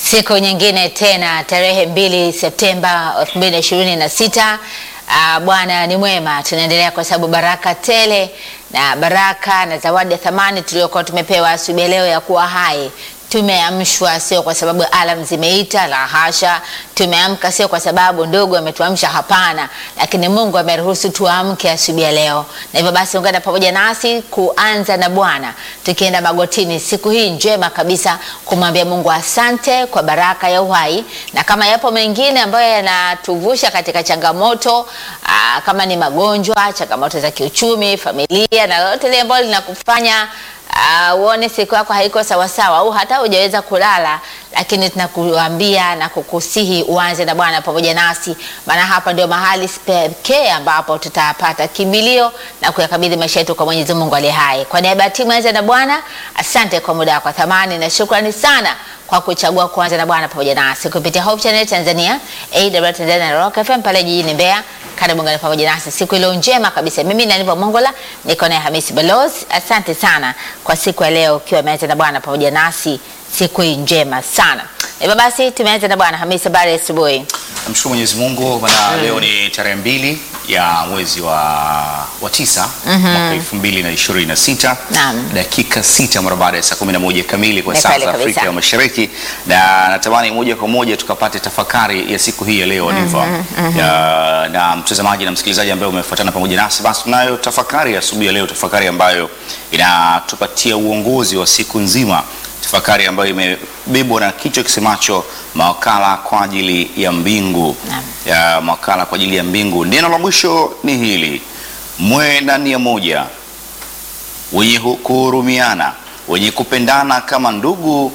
Siku nyingine tena tarehe mbili Septemba 2026. Uh, Bwana ni mwema, tunaendelea kwa sababu baraka tele na baraka na zawadi ya thamani tuliyokuwa tumepewa asubuhi ya leo ya kuwa hai. Tumeamshwa sio kwa sababu alam zimeita, la hasha. Tumeamka sio kwa sababu ndugu ametuamsha, hapana, lakini Mungu ameruhusu tuamke asubuhi ya leo, na hivyo basi ungana pamoja nasi kuanza na Bwana tukienda magotini siku hii njema kabisa kumwambia Mungu asante kwa baraka ya uhai, na kama yapo mengine ambayo yanatuvusha katika changamoto aa, kama ni magonjwa, changamoto za kiuchumi, familia na lolote lile ambalo linakufanya Uh, uone siku yako haiko sawasawa au hata hujaweza kulala, lakini tunakuambia na kukusihi uanze na Bwana pamoja nasi, maana hapa ndio mahali pekee ambapo tutapata kimbilio na kuyakabidhi maisha yetu kwa Mwenyezi Mungu aliye hai. Kwa niaba ya timu Anza na Bwana, asante kwa muda wako thamani na shukrani sana kwa kuchagua kuanza na Bwana pamoja nasi kupitia Hope Channel Tanzania, AWR Tanzania na Rock FM pale jijini Mbeya. Karibu ngani pamoja nasi siku ile njema kabisa. Mimi na Nipo Mongola niko na Hamisi Balozi. Asante sana kwa siku ya leo ukiwa umeanza na Bwana pamoja nasi siku hii njema sana. Hivyo basi tumeanza na Bwana Hamisi, habari ya asubuhi. Namshukuru Mwenyezi Mungu bana, leo ni tarehe mbili ya mwezi wa, wa tisa mwaka elfu mbili na ishirini na sita Naam. dakika sita mara baada ya saa kumi na moja kamili kwa Ni saa kweli za kabisa. Afrika ya Mashariki, na natamani moja kwa moja tukapate tafakari ya siku hii ya leo Niva. Ya, na mtazamaji na msikilizaji ambaye umefuatana pamoja nasi, basi tunayo tafakari ya asubuhi ya leo, tafakari ambayo inatupatia uongozi wa siku nzima tafakari ambayo imebebwa na kichwa kisemacho mawakala kwa ajili ya mbingu Naam. ya mawakala kwa ajili ya mbingu. Neno la mwisho ni hili: mwe na nia moja, wenye hu- kuhurumiana, wenye kupendana kama ndugu,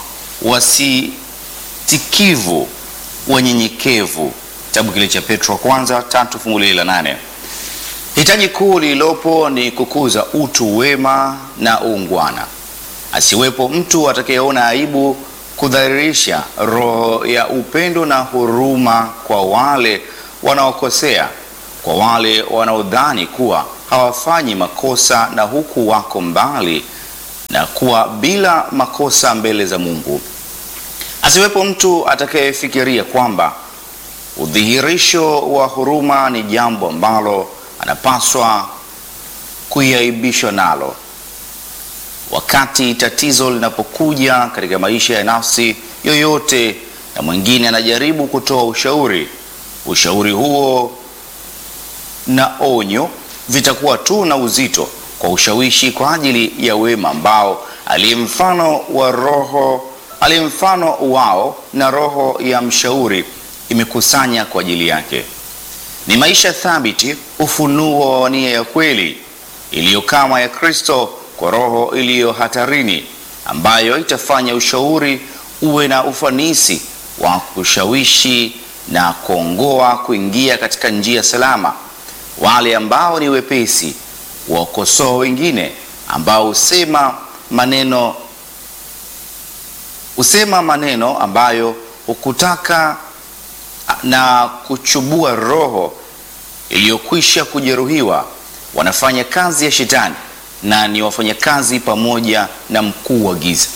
wasitikivu, wanyenyekevu. Kitabu kile cha Petro wa kwanza tatu fungu lile la nane. Hitaji kuu lililopo ni kukuza utu wema na uungwana asiwepo mtu atakayeona aibu kudhalilisha roho ya upendo na huruma kwa wale wanaokosea, kwa wale wanaodhani kuwa hawafanyi makosa na huku wako mbali na kuwa bila makosa mbele za Mungu. Asiwepo mtu atakayefikiria kwamba udhihirisho wa huruma ni jambo ambalo anapaswa kuiaibishwa nalo. Wakati tatizo linapokuja katika maisha ya nafsi yoyote, na mwingine anajaribu kutoa ushauri, ushauri huo na onyo vitakuwa tu na uzito kwa ushawishi kwa ajili ya wema ambao aliye mfano wa roho aliye mfano wao na roho ya mshauri imekusanya kwa ajili yake. Ni maisha thabiti, ufunuo wa nia ya kweli iliyo kama ya Kristo kwa roho iliyo hatarini, ambayo itafanya ushauri uwe na ufanisi wa kushawishi na kuongoa kuingia katika njia salama. Wale ambao ni wepesi wakosoa wengine, ambao husema maneno husema maneno ambayo hukutaka na kuchubua roho iliyokwisha kujeruhiwa, wanafanya kazi ya shetani na ni wafanyakazi pamoja na mkuu wa giza.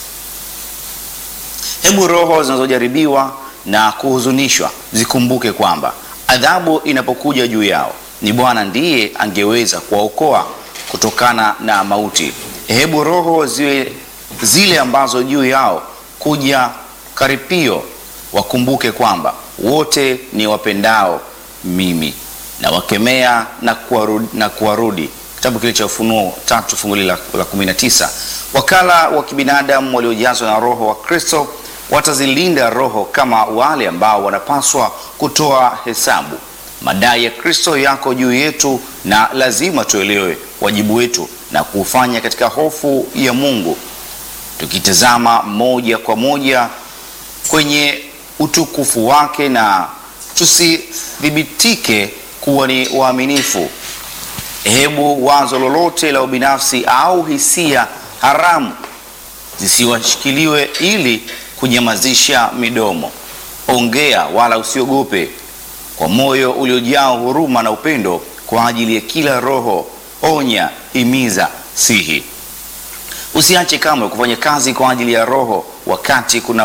Hebu roho zinazojaribiwa na kuhuzunishwa zikumbuke kwamba adhabu inapokuja juu yao ni Bwana ndiye angeweza kuwaokoa kutokana na mauti. Hebu roho ziwe zile ambazo juu yao kuja karipio wakumbuke kwamba wote ni wapendao mimi na wakemea na kuwarudi, na kuwarudi. Kitabu kile cha Ufunuo tatu fungu la, la kumi na tisa. Wakala wa kibinadamu waliojazwa na Roho wa Kristo watazilinda roho kama wale ambao wanapaswa kutoa hesabu. Madai ya Kristo yako juu yetu na lazima tuelewe wajibu wetu na kuufanya katika hofu ya Mungu, tukitazama moja kwa moja kwenye utukufu wake na tusithibitike kuwa ni waaminifu. Hebu wazo lolote la ubinafsi au hisia haramu zisiwashikiliwe ili kunyamazisha midomo. Ongea wala usiogope, kwa moyo uliojaa huruma na upendo kwa ajili ya kila roho. Onya, himiza, sihi. Usiache kamwe kufanya kazi kwa ajili ya roho wakati kuna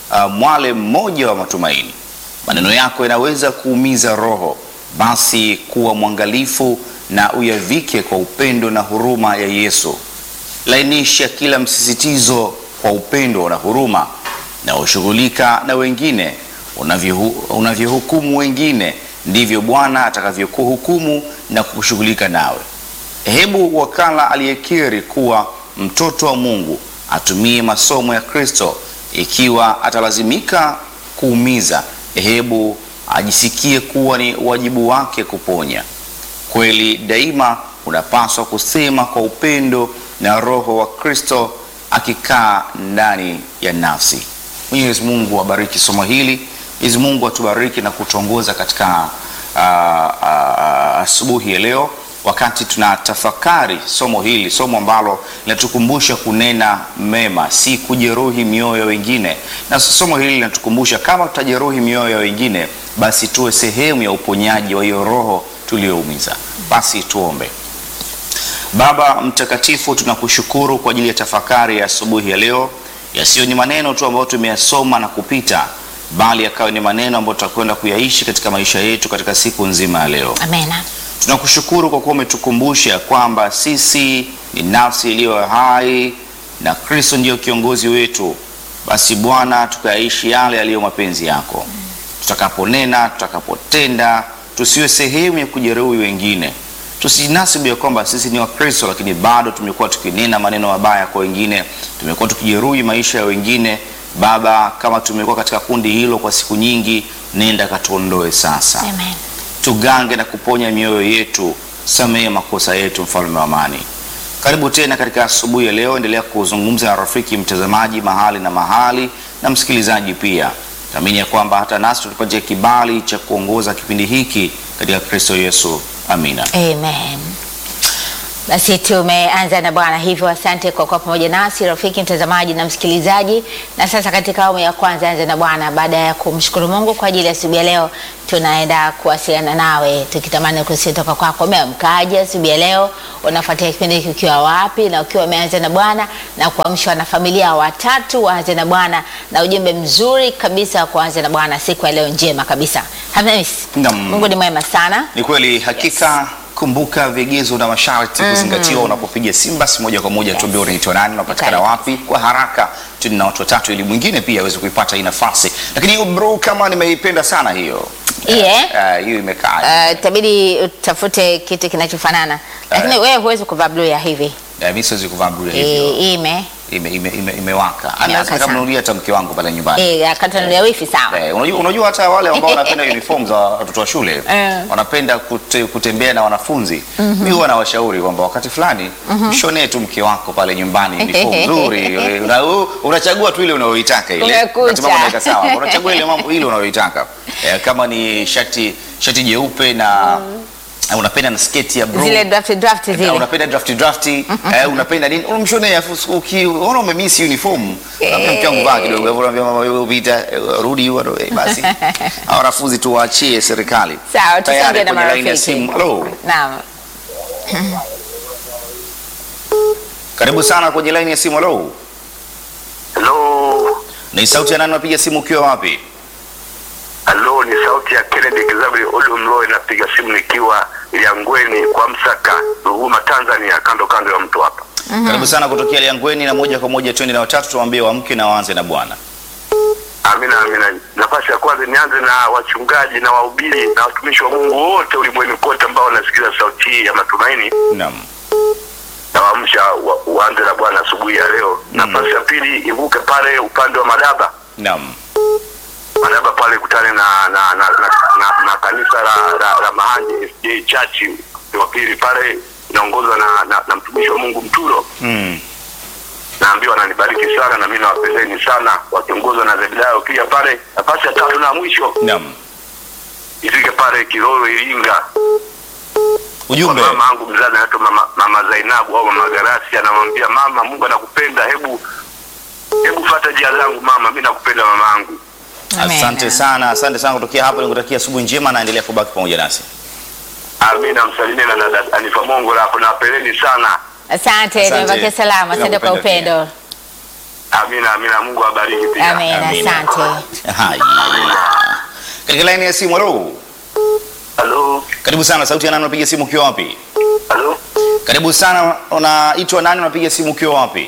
uh, mwale mmoja wa matumaini. Maneno yako yanaweza kuumiza roho, basi kuwa mwangalifu na uyavike kwa upendo na huruma ya Yesu. Lainisha kila msisitizo kwa upendo na huruma, na ushughulika na wengine unavyohu- unavyohukumu wengine, ndivyo Bwana atakavyokuhukumu na kushughulika nawe. Hebu wakala aliyekiri kuwa mtoto wa Mungu atumie masomo ya Kristo. Ikiwa atalazimika kuumiza, hebu ajisikie kuwa ni wajibu wake kuponya. Kweli daima unapaswa kusema kwa upendo na Roho wa Kristo akikaa ndani ya nafsi. Mwenyezi Mungu abariki somo hili. Mwenyezi Mungu atubariki na kutuongoza katika ah, ah, asubuhi ya leo wakati tunatafakari somo hili, somo ambalo linatukumbusha kunena mema, si kujeruhi mioyo ya wengine. Na somo hili linatukumbusha kama tutajeruhi mioyo ya wengine, basi tuwe sehemu ya uponyaji wa hiyo roho tuliyoumiza. Basi tuombe. Baba mtakatifu, tunakushukuru kwa ajili ya tafakari ya asubuhi ya leo. Yasiyo ni maneno tu ambayo tumeyasoma na kupita, bali yakawa ni maneno ambayo tutakwenda kuyaishi katika maisha yetu katika siku nzima ya leo. Amena. Tunakushukuru kwa kuwa umetukumbusha kwamba sisi ni nafsi iliyo hai na Kristo ndiyo kiongozi wetu. Basi Bwana, tukayaishi yale yaliyo mapenzi yako. Tutakaponena, tutakapotenda, tusiwe sehemu ya kujeruhi wengine. Tusinasibu ya kwamba sisi ni Wakristo, lakini bado tumekuwa tukinena maneno mabaya kwa wengine, tumekuwa tukijeruhi maisha ya wengine. Baba, kama tumekuwa katika kundi hilo kwa siku nyingi, nenda katuondoe sasa Amen. tugange na kuponya mioyo yetu, samehe makosa yetu, mfalme wa amani. Karibu tena katika asubuhi ya leo, endelea kuzungumza na rafiki mtazamaji mahali na mahali na msikilizaji pia. Naamini ya kwamba hata nasi tutupatie kibali cha kuongoza kipindi hiki katika Kristo Yesu. Amina. Amen. Basi tumeanza na Bwana, hivyo asante kwa kuwa pamoja nasi rafiki mtazamaji na msikilizaji. Na sasa katika awamu ya kwanza anza na Bwana, baada ya kumshukuru Mungu kwa ajili ya asubuhi ya leo, tunaenda kuwasiliana nawe tukitamani kusikia toka kwako. Umeamkaje asubuhi ya leo? Unafuatia kipindi hiki ukiwa wapi? Na ukiwa umeanza na Bwana na kuamshwa na familia watatu waanze na Bwana na ujumbe mzuri kabisa wa kuanza na Bwana siku ya leo njema kabisa. Hamis, Naam. Mungu ni mwema sana. Ni kweli hakika. Kumbuka vigezo na masharti kuzingatiwa unapopiga simu. Basi moja kwa moja tuambie unaitwa nani, unapatikana Okay. wapi kwa haraka. Tuna watu watatu ili mwingine pia aweze kuipata hii nafasi, lakini hiyo bro, kama nimeipenda sana hiyo Iye. Eh, eh, hiyo imekaa Uh, itabidi utafute kitu kinachofanana lakini Eh. wewe huwezi kuvaa blue ya hivi Eh, mimi siwezi kuvaa blue Eh, hivyo, ime ime ime ime- imewaka. Anaweza Imewaka kama sana. nunulia hata mke wangu pale nyumbani. eh, akatanulia wifi sawa Eh, unajua, unajua hata wale ambao wanapenda uniform za watoto wa shule Eh. wanapenda kute, kutembea na wanafunzi mimi huwa nawashauri kwamba wakati fulani mshonee tu mke wako pale nyumbani uniform nzuri eh, una, u- unachagua tu ile unayoitaka ile Umekucha. Wakati mambo yanaweka sawa unachagua ile mambo ile unayoitaka eh, kama ni shati shati jeupe na eh, unapenda na sketi ya blue zile draft draft Eh, zile unapenda drafti drafti eh, unapenda nini unamshonea afu ukiona umemiss uniform unaambia mke wangu vaa kidogo hivyo unaambia mama wewe upita eh, rudi huko eh, basi hao wanafunzi tuwaachie serikali Sawa, Tayari tusonge na kwenye laini ya marafiki. simu hello naam karibu sana kwenye laini ya simu hello Halo, ni sauti ya nani unapiga simu ukiwa wapi halo, ni sauti ya Kennedy Kizabri Olumloe, napiga simu nikiwa Liangweni kwa Msaka, Ruvuma, Tanzania, kando kando ya mto hapa. karibu sana kutokea Liangweni na moja kwa moja twende na watatu tuwaambie wamke na waanze na bwana Amina, amina. Nafasi ya kwanza nianze na wachungaji na wahubiri na watumishi wa Mungu wote ulimwenguni kote ambao wanasikiliza sauti hii ya matumaini, naam na waamsha wa, waanze na Bwana asubuhi ya leo. Nafasi ya pili ivuke pale upande wa Madaba naam Madaba pale kutane na na na, na, na, na kanisa la, la, la Mahanje SJ Church wa pili pale inaongozwa na, na, na mtumishi wa Mungu Mturo. mm. Naambiwa ananibariki sana na mimi nawapendeni sana, wakiongozwa na Zebedayo pia pale. Nafasi ya tatu na mwisho naam ifike pale Kiroro Iringa kwa ujumbe mama yangu mzazi anaitwa mama, mama Zainabu au mama Garasi, anamwambia mama, Mungu anakupenda, hebu hebu fuata njia zangu mama, mimi nakupenda mama yangu. Amen. asante sana asante sana kutokea hapo nikutakia asubuhi njema naendelea kubaki pamoja nasi Amina, msalimie na dada Anifa Mongo hapo, nawapendeni sana. asante Asante. nimebakia salama asante kwa Tunakupenda upendo Amina, amina. Mungu awabariki pia. Amen, Amina. asante. Haya. Katika laini ya simu, halo. Halo, Karibu sana, sauti ya nani unapiga simu ukiwa wapi? halo. Karibu sana, unaitwa nani unapiga simu ukiwa wapi?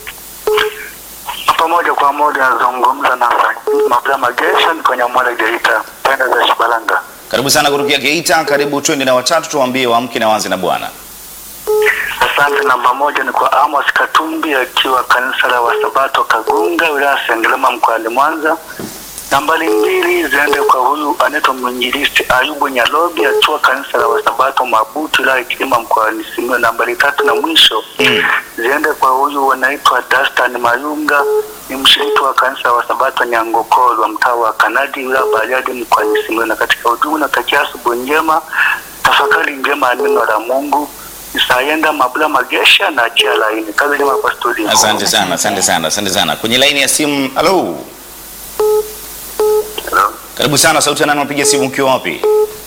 Pamoja kwa moja nazungumza na Mabla Magesha kwenye Mwale Geita, penda za Shibalanga. Karibu sana kutokea Geita, karibu twende na watatu tuwaambie waamke na waanze na Bwana. Asante. Namba moja ni kwa Amos Katumbi akiwa kanisa la Wasabato Kagunga, wilaya ya Sengerema mkoani Mwanza. Nambari mbili ziende kwa huyu anaitwa mwinjilisti Ayubu Nyalobi akiwa kanisa la Wasabato Mabutu, wilaya ya Kilima mkoani Simiyu. Nambari tatu na mwisho Mm. ziende kwa huyu wanaitwa Dastan Mayunga, ni mshiriki wa kanisa la Wasabato Nyangokolwa, mtaa wa Kanadi, wilaya ya Bariadi mkoani Simiyu. Na katika ujumbe natakia asubuhi njema, tafakari njema ya neno la Mungu. Isaenda Mabula Magesha na Chia Laini. Kazi njema kwa studio. Asante sana, asante sana, asante sana. Kwenye laini ya simu, halo. Hello. Karibu sana, sauti ya nani unapiga simu ukiwa wapi?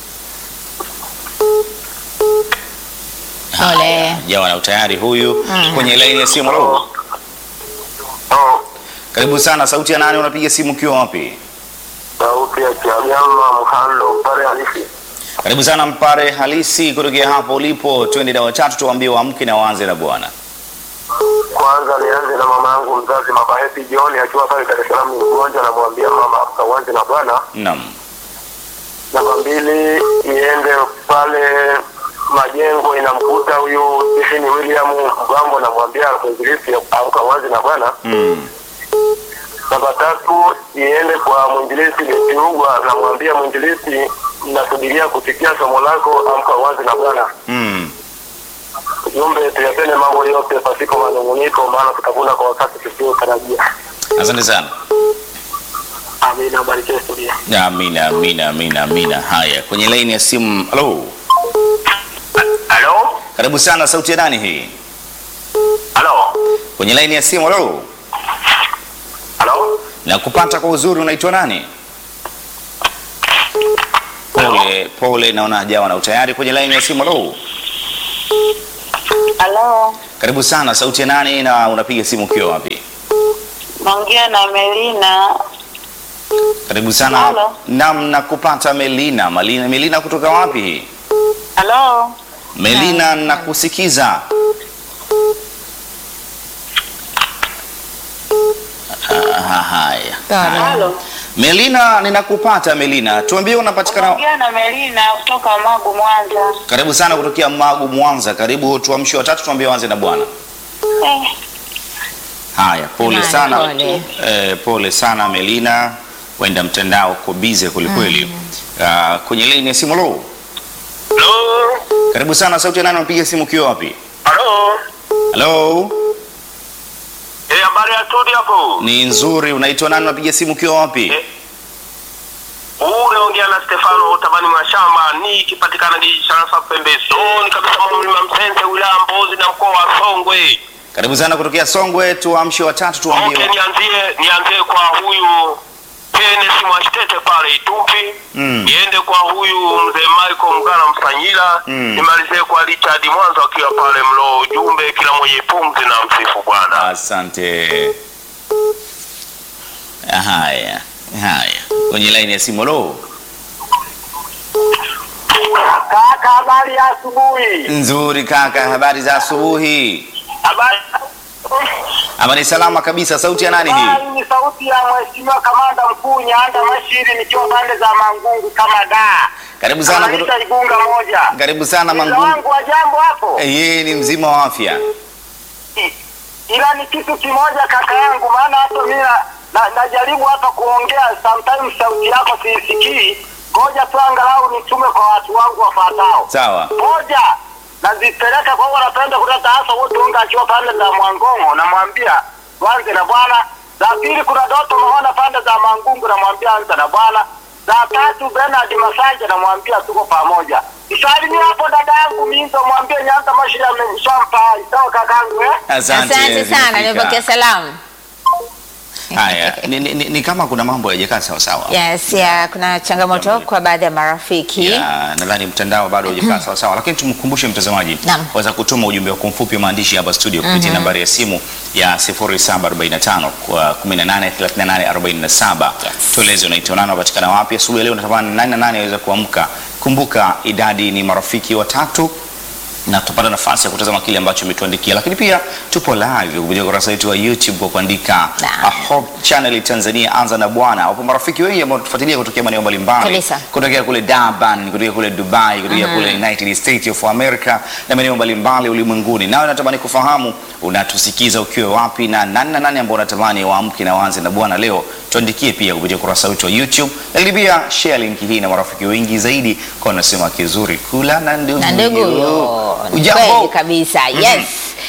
Ole. Jawa na utayari huyu. Kwenye laini ya simu, halo. Oh, Karibu sana, sauti ya nani unapiga simu ukiwa wapi? sauti ya Kiagama Mhando pale halisi. Karibu sana Mpare halisi kutokea hapo ulipo, twende na watatu tuwaambie waamke na waanze na Bwana. Kwanza nianze na mama yangu mzazi Mama Happy John akiwa pale Dar es Salaam, ni mgonjwa, namwambia mama kauanze na Bwana. Naam. Namba mbili iende pale majengo inamkuta huyu Stephen William Mgambo, namwambia mwinjilisti aukawazi na Bwana. Mm. Namba tatu iende kwa mwinjilisti Letiugwa, namwambia mwinjilisti, nasubiria kusikia somo lako, amka wazi na Bwana. Mm. Jumbe tuyapende mambo yote pasipo manunguniko, maana tutavuna kwa wakati tusiotarajia. Asante sana. Amina, barikiwe studio. Amina, amina, amina, amina. Haya, kwenye laini ya simu, halo. Halo, Karibu sana, sauti ya nani hii? halo, Kwenye laini ya simu, halo. halo. Na kupata kwa uzuri, unaitwa nani? Pole, pole, naona hajawa na utayari. Kwenye laini ya simu, halo. Halo, Karibu sana, sauti ya nani na unapiga simu ukiwa wapi? naongea na Melina. Karibu sana. Halo. Naam, nakupata Melina. Melina, Melina kutoka wapi hii? Halo, Melina, nakusikiza. Ah, haya. Pole. halo, Melina, ninakupata Melina. Tuambie unapatikana naongea na Melina kutoka Magu, Mwanza. karibu sana kutokea Magu Mwanza. Karibu tuamshe watatu tuambie wanze na Bwana. Eh, Haya, pole Haya, sana. pole. Eh, pole sana Melina. Wenda mtandao uko bize kwelikweli. Ah, kwenye laini ya simu lo. Halo, Karibu sana sauti ya nani unapiga simu ukiwa wapi? halo. Hello? Eh, habari ya studio hapo? Ni nzuri. Unaitwa nani unapiga simu ukiwa wapi? Eh, Huu unaongea na Stefano Tabani Mashamba, ni ikipatikana ni Sharasa pembezoni kabisa mwa mlima Msenze, wilaya Mbozi na mkoa wa Songwe. Karibu sana kutokea Songwe, tuamshe watatu Okay, tuambie. nianzie nianzie kwa huyu Kenneth Mwashtete pale Itupi. Mm. Niende kwa huyu mzee Michael Mgana Msanyila. Mm. Nimalizie kwa Richard Mwanza akiwa pale Mlo. Ujumbe kila mwenye pumzi na msifu Bwana. Asante. Haya, haya. Kwenye laini ya simu lo. Kaka, habari ya asubuhi. Nzuri kaka, habari za asubuhi. Habari Ama ni salama kabisa. Sauti ya nani hii? Hii ni sauti ya mheshimiwa kamanda mkuu Nyanda Mashiri nikiwa pande za Mangungu kama da. Karibu sana kuto... Anaita Igunga moja. Karibu sana Mzee Mangungu. wangu wa jambo hapo. Yeye ni mzima wa afya. Ila ni kitu kimoja kaka yangu, maana hata mimi na- na- najaribu hapa kuongea, sometimes sauti yako siisikii. Ngoja tu angalau nitume kwa watu wangu wafuatao. Sawa. Moja, nazipeleka kwa wanapenda kuleta hasa wote unga akiwa pande za Mwangongo, namwambia wanze na bwana. Za pili kuna Doto Mahona pande za Mangungu, namwambia anza na bwana. Za tatu Bernard Masanja, namwambia tuko pamoja. Msalimia hapo dada yangu Minzo, mwambie Nyanda Mashiri amemshampa. Sawa kakangu eh? Asante. Asante sana, zimefika. nimepokea salamu. Haya, ni, ni, ni, ni kama kuna mambo hayajakaa sawa sawa. Yes, ya, kuna changamoto kwa baadhi ya marafiki. Ya, nadhani mtandao bado hujakaa sawa sawa, lakini tumkumbushe mtazamaji Naam. waweza kutuma ujumbe wako mfupi wa maandishi hapa studio kupitia nambari ya simu ya 0745 kwa 183847. Yes. Tueleze unaitwa nani, unapatikana wapi asubuhi ya leo, unatamani nani na nani aweze kuamka. Kumbuka idadi ni marafiki watatu na tutapata nafasi ya kutazama kile ambacho umetuandikia, lakini pia tupo live kupitia ukurasa wetu wa YouTube kwa kuandika Naam. uh, Hope Channel Tanzania, anza na Bwana. Wapo marafiki wengi ambao tufuatilia kutokea maeneo mbalimbali, Kabisa. kutokea kule Durban, kutokea kule Dubai, kutokea kule United States of America na maeneo mbalimbali ulimwenguni. Nawe natamani kufahamu unatusikiza ukiwa wapi na nani na nani ambao unatamani waamke na waanze na Bwana leo. Tuandikie pia kupitia ukurasa wetu wa YouTube, lakini pia share link hii na marafiki wengi zaidi, kwa nasema kizuri kula na ndugu na ndugu yo. Ni Ujambo? kweli kabisa yes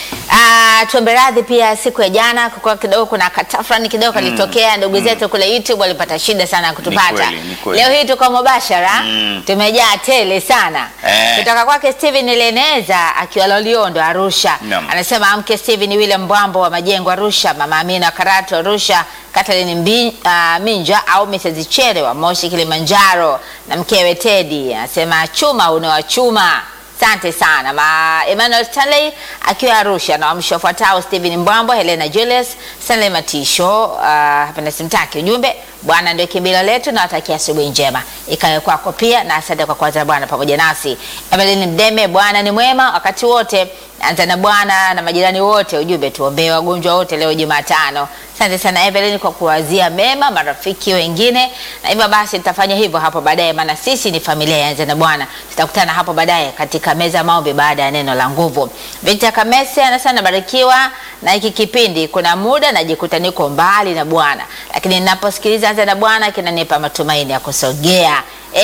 Ah, tuombe radhi pia siku ya jana kwa kidogo kuna katafrani kidogo kalitokea ndugu zetu kule YouTube walipata shida sana ya kutupata kweli, ni kweli. leo hii tuko mubashara tumejaa tele sana Eh. kutoka kwake Steven Leneza akiwa Loliondo Arusha Naam. anasema amke Steven William Mbwambo wa Majengo Arusha mama Amina Karatu Arusha Kathleen Mbi, ah, Minja au Mrs. Chere wa Moshi Kilimanjaro na mkewe Teddy anasema chuma unawachuma Asante sana ma Emmanuel Stanley akiwa Arusha na wamshi wafuatao Stephen Mbwambo, Helena Julius, Stanley Matisho, uh, hapa na simtaki ujumbe. Bwana ndio kimbilio letu na watakia asubuhi njema ikawe kwako pia, na asante kwa kwanza Bwana pamoja nasi. Evelyn Mdeme, Bwana ni mwema wakati wote, anza na Bwana na majirani wote. Ujumbe tuombee wagonjwa wote leo Jumatano. Asante sana Evelyn kwa kuwazia mema marafiki wengine, na hivyo basi tutafanya hivyo hapo baadaye, maana sisi ni familia ya Anza na Bwana. Tutakutana hapo baadaye katika meza ya maombi baada ya neno la nguvu. Victor Kamese anasema nabarikiwa na hiki kipindi. Kuna muda najikuta niko mbali na Bwana, lakini ninaposikiliza Anza na Bwana kinanipa matumaini ya kusogea.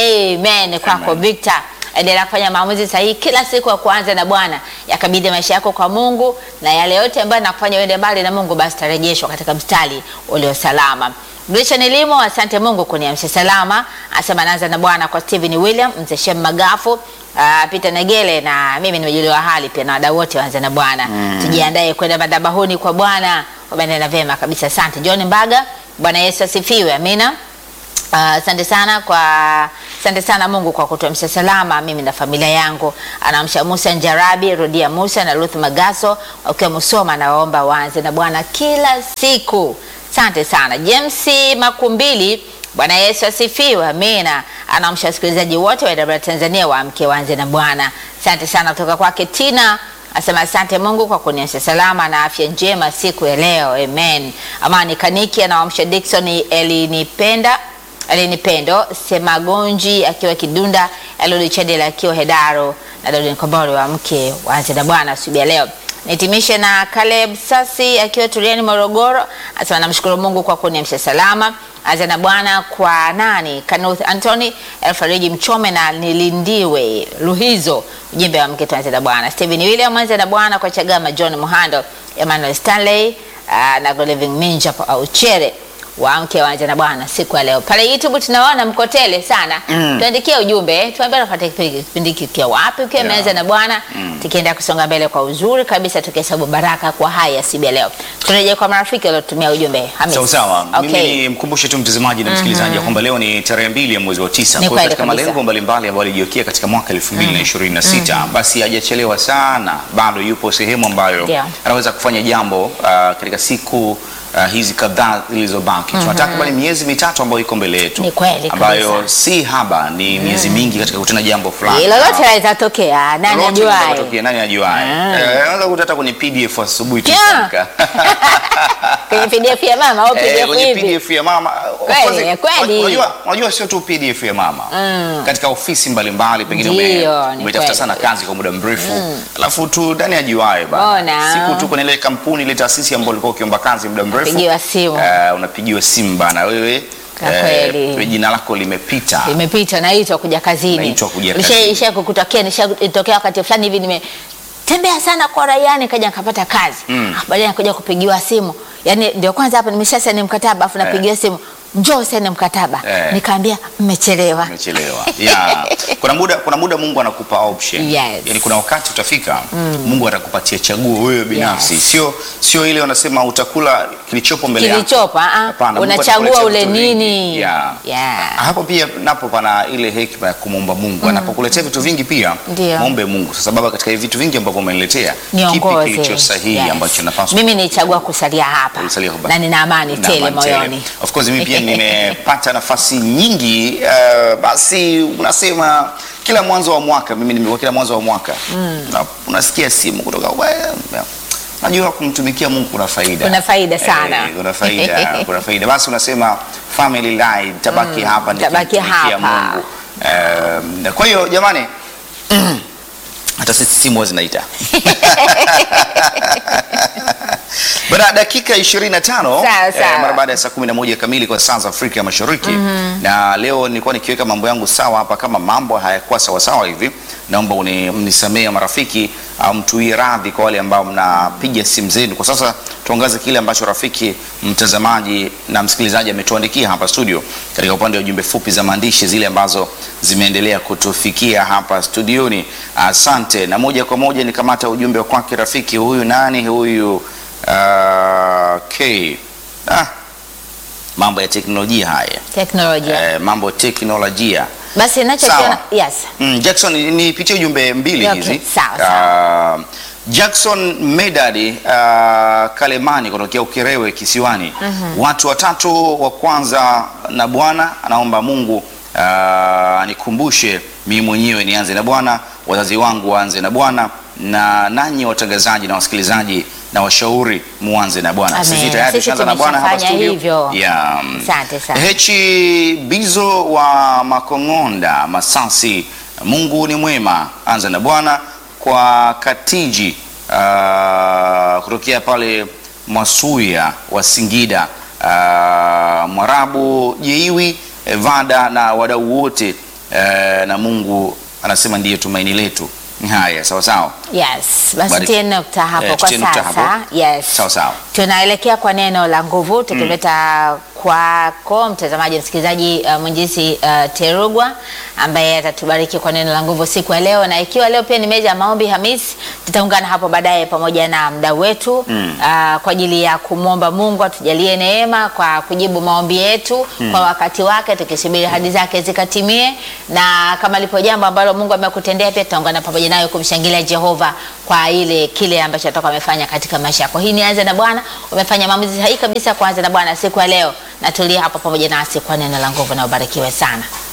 Amen kwako Amen. Victor endelea kufanya maamuzi sahihi kila siku ya kuanza na Bwana, yakabidhi maisha yako kwa Mungu, na yale yote ambayo nakufanya uende mbali na Mungu, basi tarejeshwa katika mstari ulio salama. Grishan Elimo, asante Mungu kuniamsha salama. Asema naanza na Bwana kwa Steven William, Mzee Shem Magafu, uh, Peter Negele na mimi nimejuliwa hali pia na wadau wote waanze na Bwana. Tujiandae kwenda madhabahuni kwa Bwana. Wameenda vyema kabisa. Asante John Mbaga. Bwana Yesu asifiwe. Amina. Ah, Asante sana kwa asante sana Mungu kwa kutuamsha salama mimi na familia yangu. Anaamsha Musa Njarabi, Rodia Musa na Ruth Magaso wakiwa Musoma, na waomba waanze na Bwana kila siku. Asante sana James Makumbili. Bwana Yesu asifiwe. Amina. Anaamsha wasikilizaji wote wa AWR Tanzania waamke waanze na Bwana. Asante sana kutoka kwake Tina Asema asante Mungu kwa kuniacha salama na afya njema siku ya leo. Amen. Amani Kaniki anawaamsha Dickson Elinipenda Elinipendo Semagonji akiwa Kidunda, Elodi Chadela akiwa Hedaro na Dodi Nkombori wa mke waanze na Bwana asubuhi ya leo. Nitimishe na Caleb Sasi akiwa Turiani Morogoro, asema namshukuru Mungu kwa kuniamsha salama. Anza na Bwana kwa nani? Kanuth Anthony Elfariji Mchome na Nilindiwe Luhizo, ujumbe wa mke tuanze na Bwana. Stephen William anza na Bwana kwa Chagama John Muhando, Emmanuel Stanley uh, na Goleving Minja au Chere waamke waanze na Bwana siku ya leo. Pale YouTube tunaona mko tele sana. Mm. Tuandikie ujumbe, tuambie unapata kipindi kipindi kikiwa wapi ukiwa Yeah. umeanza na Bwana. Tukienda kusonga mbele kwa uzuri kabisa tukihesabu baraka kwa haya siku ya leo. Turejea kwa marafiki waliotumia ujumbe. Hamis. Sawa sawa. Okay. Mimi nimkumbushe tu mtazamaji na msikilizaji ya kwamba leo ni tarehe mbili ya mwezi wa tisa. Ni Kwa hiyo kweli katika kabisa. malengo mbalimbali ambayo alijiwekea katika mwaka 2026 basi hajachelewa sana, bado yupo sehemu ambayo Ndio. anaweza kufanya jambo uh, katika siku uh, hizi kadhaa zilizobaki. Tuna takriban miezi mitatu ambayo iko mbele yetu, Ni kweli ambayo kabisa. si haba, ni miezi mingi katika kutenda jambo fulani. Hilo lote laweza tokea, nani Lolote linaweza ajuaye? kutokea, Nani ajuaye? Ah. Eh, Unaweza kukuta hata kwenye PDF asubuhi tu Yeah. ukiamka. Kwenye PDF ya mama au Eh, PDF kwenye hivi. PDF ya mama. Of Kweli, course, kweli. Unajua, unajua sio tu PDF ya mama. Katika ofisi mbalimbali pengine Ndio, ume- ni umetafuta kweli. sana kazi kwa muda mrefu. Alafu tu ndani ajuae bana. Bona. Siku tu kwenye ile kampuni ile taasisi ambayo ulikuwa ukiomba kazi muda mrefu. Pigiwa simu. eh, unapigiwa simu bana wewe. Kwa kweli. jina lako limepita. Imepita naitwa kuja kazini. Naitwa kuja Nisha- kazini. Isha kukutokea nishatokea wakati fulani hivi nime tembea sana kwa raiani kaja nikapata kazi. Mm. Ah, Baadaye nakuja kupigiwa simu. Yaani ndio kwanza hapa nimeshasaini mkataba afu napigiwa simu. njoo saini mkataba Eh. nikaambia mmechelewa umechelewa yeah. kuna muda kuna muda mungu anakupa option Yes. yani kuna wakati utafika mungu atakupatia chaguo wewe binafsi Yes. sio sio ile wanasema utakula kilichopo mbele yako kilichopo ah, Hapana, Mungu unachagua atakuletea ule vitu vingi. nini yeah. Yeah. hapo pia napo pana ile hekima ya kumwomba mungu anapokuletea vitu vingi pia Ndio. mwombe mungu sasa baba katika hivi vitu vingi ambavyo umeniletea kipi niongoze kilicho sahihi Yes. ambacho napaswa mimi nichagua kusalia hapa Kusalia hapa. na nina amani Na tele amani tele. moyoni Of course mimi pia nimepata nafasi nyingi uh, basi unasema kila mwanzo wa mwaka mimi nimekuwa kila mwanzo wa mwaka na, unasikia simu kutoka "Well, najua kumtumikia Mungu kuna faida Kuna faida sana. eh, kuna faida kuna faida basi unasema family life tabaki hapa tabaki nikimtumikia hapa. Mungu Eh, kwa hiyo jamani hata sisi simu huwa zinaita Bana dakika 25 Sawa, sawa. mara baada ya saa 11 kamili kwa saa za Afrika ya Mashariki na leo nilikuwa nikiweka mambo yangu sawa hapa, kama mambo hayakuwa sawa sawa hivi, naomba uni- mnisamee marafiki, au mtuie radhi kwa wale ambao mnapiga simu zenu. Kwa sasa tuangaze kile ambacho rafiki mtazamaji na msikilizaji ametuandikia hapa studio, katika upande wa jumbe fupi za maandishi zile ambazo zimeendelea kutufikia hapa studioni. Asante, na moja kwa moja nikamata ujumbe wa kwake rafiki huyu. Nani huyu? Uh, okay. Ah, mambo ya teknolojia haya teknolojia eh, mambo ya teknolojia basi nachokiona Sawa. yes Mm, Jackson nipitie ujumbe mbili Okay, hizi. sawa, Uh, Jackson Medadi uh, Kalemani kutokea Ukerewe Kisiwani. Watu watatu wa kwanza na Bwana anaomba Mungu uh, anikumbushe mimi mwenyewe nianze na Bwana, wazazi wangu waanze na Bwana na nanyi watangazaji na wasikilizaji na washauri muanze na Bwana. Amen. Sisi tayari Sisi tushaanza na Bwana hapa tumeshafanya studio. hivyo. Yeah. Asante sana. Hechi Bizo wa Makong'onda Masasi, Mungu ni mwema, anza na Bwana kwa Katiji uh, kutokea pale Mwasuya wa Singida uh, Mwarabu Jeiwi Vada na wadau wote uh, na Mungu anasema ndiye tumaini letu. Haya, sawa sawa. yes basi Bari- tie nukta hapo Eh, kwa tutie nukta sasa hapo. yes Sawa sawa. tunaelekea kwa neno la nguvu tukileta kwako mtazamaji msikilizaji uh, mwinjisi uh, terugwa ambaye atatubariki kwa neno la nguvu siku ya leo na ikiwa leo pia ni meja ya maombi hamis tutaungana hapo baadaye pamoja na mdau wetu mm. uh, kwa ajili ya kumwomba mungu atujalie neema kwa kujibu maombi yetu mm. kwa wakati wake tukisubiri hadi zake zikatimie na kama lipo jambo ambalo mungu amekutendea pia tutaungana pamoja nayo kumshangilia jehova kwa ile kile ambacho atoka amefanya katika maisha yako hii nianze na bwana umefanya maamuzi sahihi kabisa kuanza na bwana siku ya leo na tulia hapo pamoja nasi kwa neno la nguvu na ubarikiwe sana